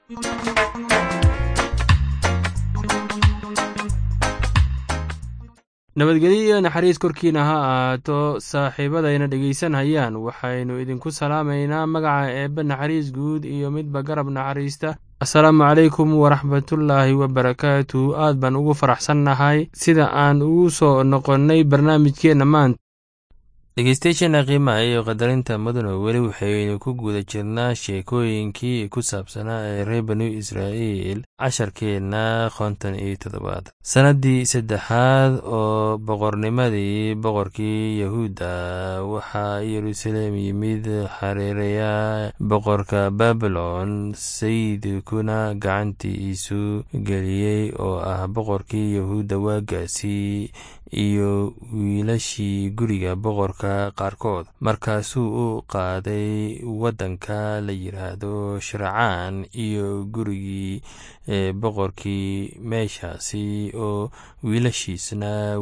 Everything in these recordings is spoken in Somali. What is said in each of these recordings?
nabadgelyo iyo naxariis korkiina ha ahaato saaxiibadayna dhegaysanhayaan waxaynu idinku salaamaynaa magaca eebbe naxariis guud iyo midba garab naxariista asalaamu calaykum waraxmatullaahi wabarakaatu aad baan ugu faraxsannahay sida aan ugu soo noqonnay barnaamijkeenna maanta dhegeystayaasheena qiimaha iyo qadarinta mudano weli waxaynu ku guda jirnaa sheekooyinkii ku saabsanaa ee reer banu israa'iil casharkeenna konton iyo toddobaad sannaddii saddexaad oo boqornimadii boqorkii yahuudda waxaa yeruusaleem yimid xareeraya boqorka babilon sayidkuna gacantiisu geliyey oo ah boqorkii yahuudda waagaasi iyo wiilashii guriga boqorka qaarkood markaasuu u qaaday waddanka la yidhaahdo shircaan iyo gurigii boqorkii meeshaasi oo wiilashiisna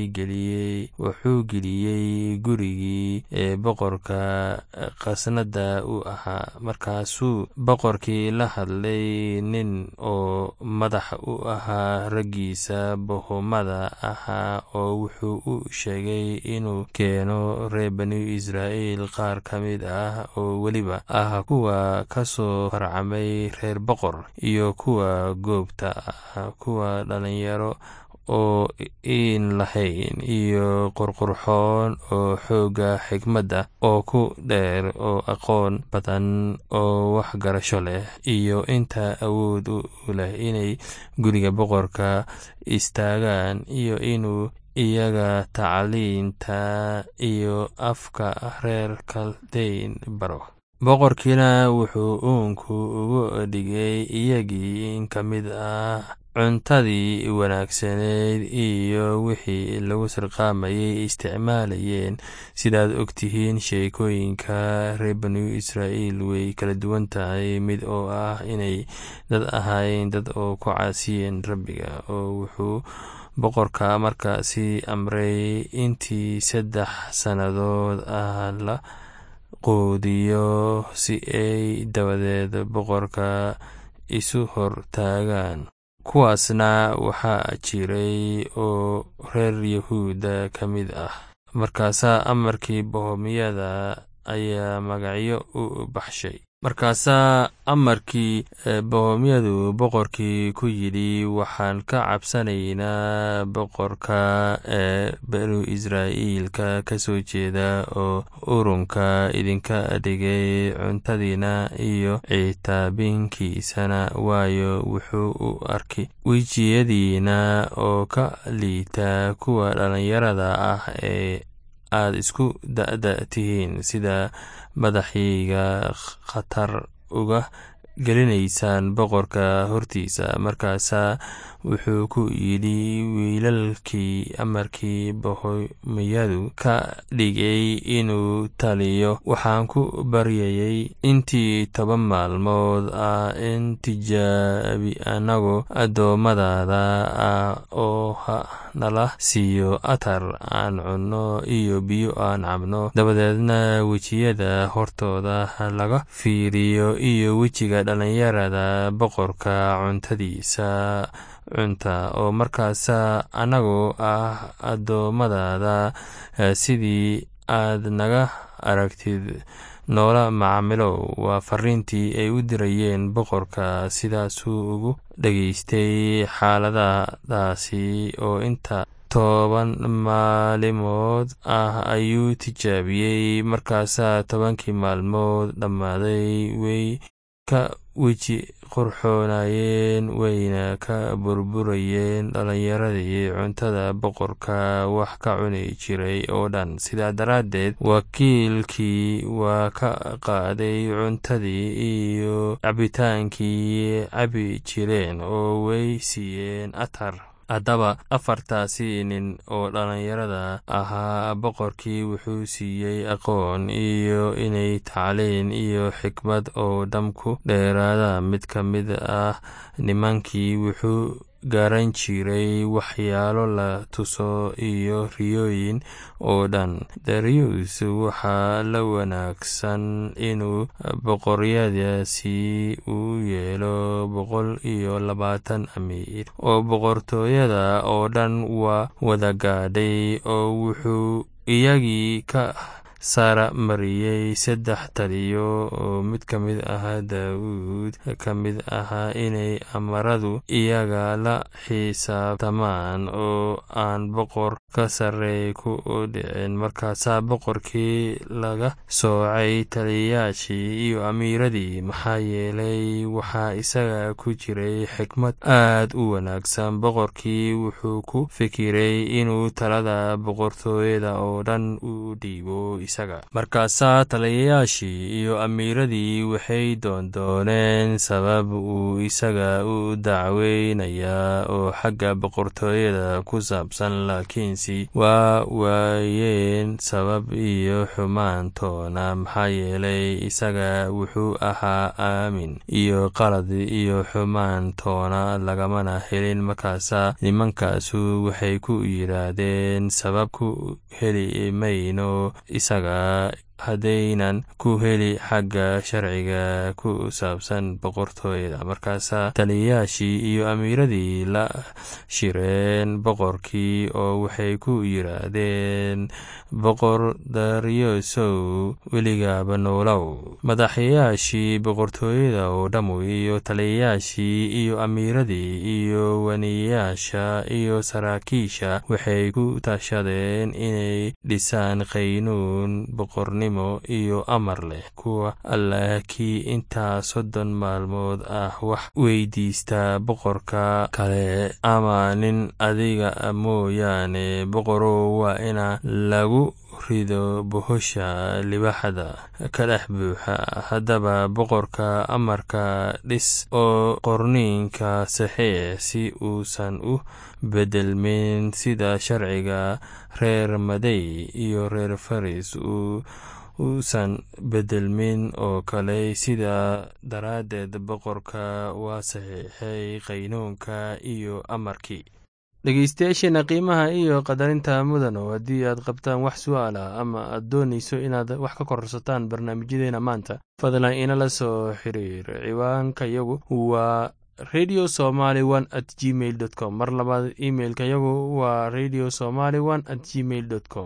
wuxuu geliyey gurigii boqorka khasnada u ahaa markaasuu boqorkii la hadlay nin oo madax u ahaa raggiisa bohomada ahaa oo wuxuu u sheegay inuu keeno reer banu israa'iil qaar ka mid ah oo weliba ah kuwa ka soo farcamay reer boqor iyo kuwa goobta ah kuwa dhalinyaro oo iin lahayn iyo qurqurxoon oo xoogga xigmadda oo ku dheer oo aqoon badan oo waxgarasho leh iyo inta awood u leh inay guriga boqorka istaagaan iyo inuu iyaga tacliinta iyo afka reer kaldayn baro boqorkiina wuxuu uunku ugu dhigay iyagii in ka mid ah cuntadii wanaagsaneyd iyo wixii lagu sarqaamayay isticmaalayeen sidaad ogtihiin sheekooyinka reer banu israa'iil way kala duwan tahay mid oo ah inay dad ahaayeen dad oo ku caasiyeen rabbiga oo wuxuu boqorka markaasi amray intii saddex sannadood ah la quudiyo si ay dabadeed boqorka isu hor taagaan kuwaasna waxaa jiray oo reer yahuudda ka mid ah markaasaa amarkii bohomiyada ayaa magacyo u baxshay markaasaa amarkii bohomyadu boqorkii ku yidhi waxaan ka cabsanaynaa boqorka ee banu israa'iilka ka soo jeeda oo urunka idinka dhigay cuntadiina iyo citaabinkiisana waayo wuxuu u arkay wejiyadiina oo ka liita kuwa dhallinyarada ah ee aad isku da'da tihiin sida madaxayga khatar uga gelinaysaan boqorka hortiisa markaasaa wuxuu ku yidhi wiilalkii amarkii bohomiyadu ka dhigay inuu taliyo waxaan ku baryayay intii toban maalmood ah in tijaabi annagu addoommadaada ah oo ha nala siiyo atar aan cunno iyo biyo aan cabno dabadeedna wejiyada hortooda laga fiiriyo iyo wejiga dhallinyarada boqorka cuntadiisa cunta oo markaasaa annagoo ah addoommadaada sidii aad naga aragtid noola macaamilow waa fariintii ay u dirayeen boqorka sidaasuu ugu dhageystay xaaladadaasi oo inta toban maalimood ah ayuu tijaabiyey markaasaa tobankii maalmood dhammaaday way ka weji qurxoonayeen wayna ka burburayeen dhallinyaradii cuntada boqorka wax ka cuni jiray oo dhan sidaa daraaddeed wakiilkii waa ka qaaday cuntadii iyo cabitaankii cabi jireen oo way siiyeen atar haddaba afartaasi nin oo dhallinyarada ahaa boqorkii wuxuu siiyey aqoon iyo inay tacliin iyo xikmad oo dham ku dheeraada mid ka mid ah nimankii wuxuu garan jiray waxyaalo la tuso iyo riyooyin oo dhan darius waxaa la wanaagsan inuu boqoryadaasi u yeelo boqol iyo labaatan amiir oo boqortooyada oo dhan waa wada gaadhay oo wuxuu iyagii ka sara mariyey saddex taliyo oo mid ka mid ahaa daawuud ka mid ahaa inay amaradu iyaga la xisaabtamaan oo aan boqor ka sarreey ku dhicin markaasaa boqorkii laga soocay taliyayaashii iyo amiiradii maxaa yeelay waxaa isaga ku jiray xikmad aad u wanaagsan boqorkii wuxuu ku fikiray inuu talada boqortooyada oo dhan u dhiibo markaasaa taliyayaashii iyo amiiradii waxay doondooneen sabab uu isaga u dacweynayaa oo xagga boqortooyada ku saabsan laakiinse waa waayeen sabab iyo xumaantoona maxaa yeelay isaga wuxuu ahaa aamin iyo qalad iyo xumaantoona lagamana helin markaasaa nimankaasu waxay ku yidhaahdeen sabab ku heli mayno isaga haddaynan ku heli xagga sharciga ku saabsan boqortooyada markaasaa taliyayaashii iyo amiiradii la shireen boqorkii oo waxay ku yidhaahdeen boqor daryosow weligaaba noolow madaxyayaashii boqortooyada oo dhammu iyo taliyayaashii iyo amiiradii iyo waniyayaasha iyo saraakiisha waxay ku tashadeen inay dhisaan qaynuun boqornimo iyo amar leh kuwa allah kii intaa soddon maalmood ah wax weydiista boqorka kale ama nin adiga mooyaane boqorow waa ina lagu rido bohosha libaxda ka dhex buuxa haddaba boqorka amarka dhis oo qorniinka saxiix si uusan u bedelmin sida sharciga reer madey iyo reer faris uu uusan bedelmin oo kale sidaa daraaddeed boqorka waa saxiixay qaynuunka iyo amarkii dhegeystayaasheena qiimaha iyo qadarinta mudano haddii aad qabtaan wax su-aal ah ama aad doonayso inaad wax ka korsataan barnaamijyadeena maanta fadlan inala soo xiriir ciwaanka yagu waa radio somaly one at gmail dot com mar labaad imailka yagu waa radio somaly one at gmail dot com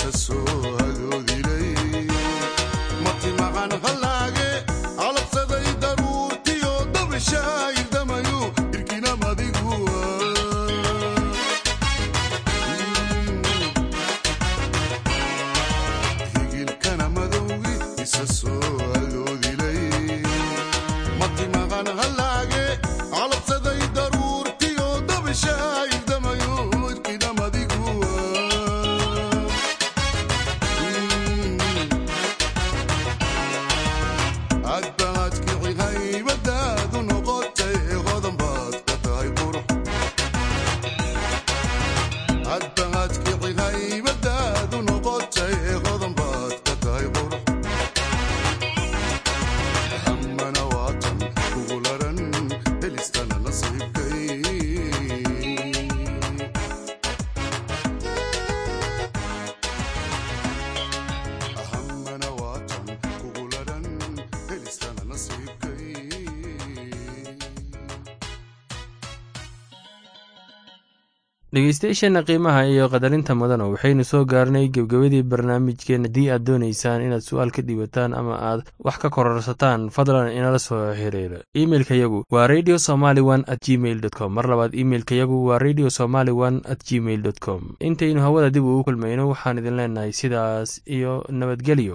dhegeystayaasheenna qiimaha iyo qadarinta mudana waxaynu soo gaarnay gebgebadii barnaamijkeen haddii aad doonaysaan inaad su-aal ka dhiibataan ama aad wax ka kororsataan fadlan inala soo xiriira imeilka yagu waa radio somaly one at gmail dot com mar labaad imeilka yagu waa radio somaly one at gmail dot com intaynu hawada dib ugu kulmayno waxaan idin leenahay sidaas iyo nabadgelyo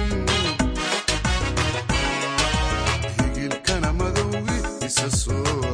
so